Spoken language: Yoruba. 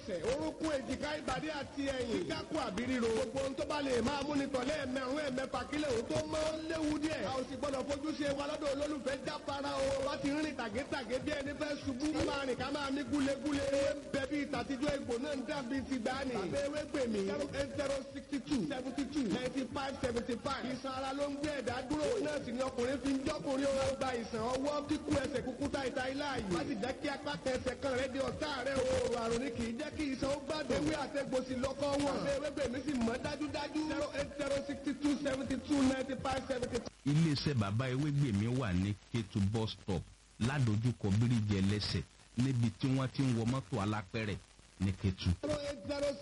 ẹsẹ̀ orúnkún èjìká ìbàdí àti ẹ̀yìn kíkákù àbí ríro gbogbo ohun tó bá lè máa múni tọ̀lé ẹ̀mẹ̀rún ẹ̀mẹ̀fà kílẹ̀ òun tó mọ́ ó léwu díẹ̀ a ò sì gbọ́dọ̀ fojú ṣe wa lọ́dọ̀ olólùfẹ́ jáfara o wá ti rìn tàgétàgé bí ẹni fẹ́ ṣubú ká máa rìn ká máa mí gúlegúle ewé ń bẹ bí ìtàtijọ́ egbò náà ń dàbí ti gbani tàbí ewé pè mí zero eight zero sixty two seventy two ninety five seventy five ìsan ara ló ń gbé ẹ̀dá dúró náà sì ni ọkùnrin fi ń jọ́kùnrin ó gba ìsàn ọwọ́ kíkú ẹsẹ̀ kúkú táìta ilá yìí má sì jẹ́ kí apá kẹsẹ̀ kan rẹ̀ di ọ̀tá rẹ̀ o òrò àrùn ni kì í jẹ́ kí ìsan ó gbádùn ewé àtẹ̀gbòsì lọ́kọ́ wọn àbẹ ewé pè mí sì mọ́ dájúdájú zero eight zero sixty two seventy two ninety five seventy five. iléeṣẹ́ bàbá ewégbèmí wà ní kétu bus stop ládojúkọ bíríjì ẹlẹ́sẹ̀ níbi tí wọ́n ti ń wọ mọ́tò alápẹ̀rẹ̀ ní kétu. zero eight zero